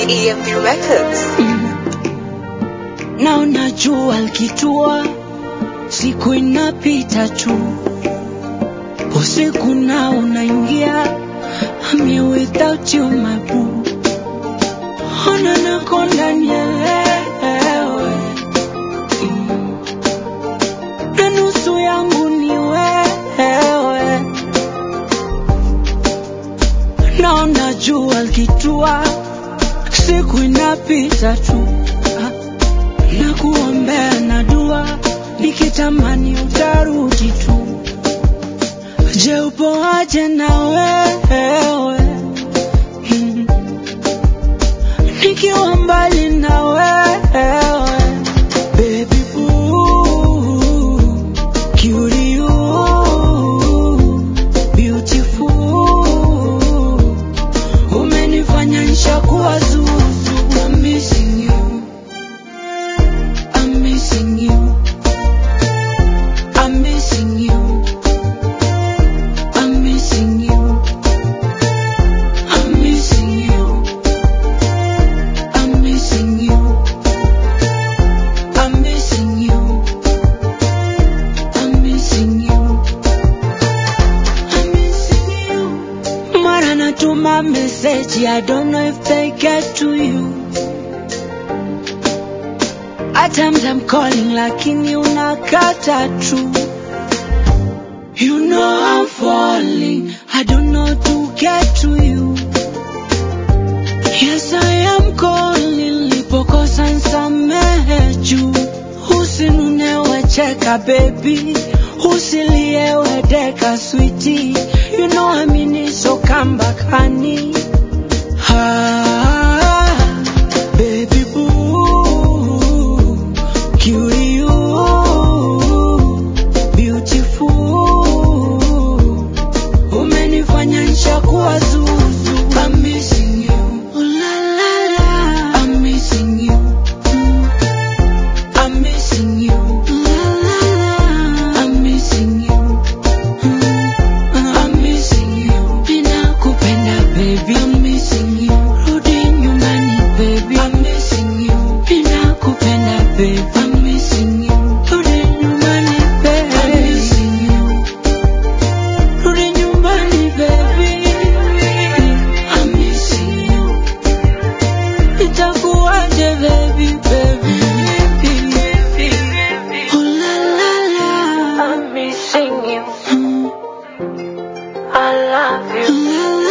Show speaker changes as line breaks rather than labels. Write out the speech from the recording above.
EMP Records.
na unajua likitua, siku inapita tu, usiku na unaingia. I'm here without you my boo, ona nako ndani ya wewe Mm. na nusu yangu ni wewe, na unajua likitua, siku inapita tu Ah na kuombea na dua nikitamani utarudi tu. Je, upo aje na wewe Mm. nikiwa mbali na wewe baby boo, cutie you, beautiful umenifanya nishakuwa zuzu I'm missing you I'm missing you. I'm missing you. I'm missing you. I'm missing you. I'm missing you. I'm missing you. I'm missing you. I'm missing you. Mara natuma message, I don't know if they get to you. At times I'm calling lakini unakata tu. You know I'm falling, I don't know to get to you. Yes I am calling, lipokosa nsamehe juu. Usinunewe cheka baby, usiliewe deka sweetie. You know I mean it, so come back honey. Ah, baby boo, cutie you, beautiful. Umenifanya nishakuwa zuzu. I'm missing you. Oh, la, la, la. I'm missing you. Mm. I'm missing you. La, la, la. I'm missing you. Mm. I'm missing you. Ninakupenda baby. I'm missing you. Rudi nyumbani baby. I'm missing you. Ninakupenda baby. I'm missing you. Rudi nyumbani baby. I'm missing you. Rudi nyumbani baby. I'm missing you. Itakuwaje baby baby. Oh la la la. I'm missing you. I love you. La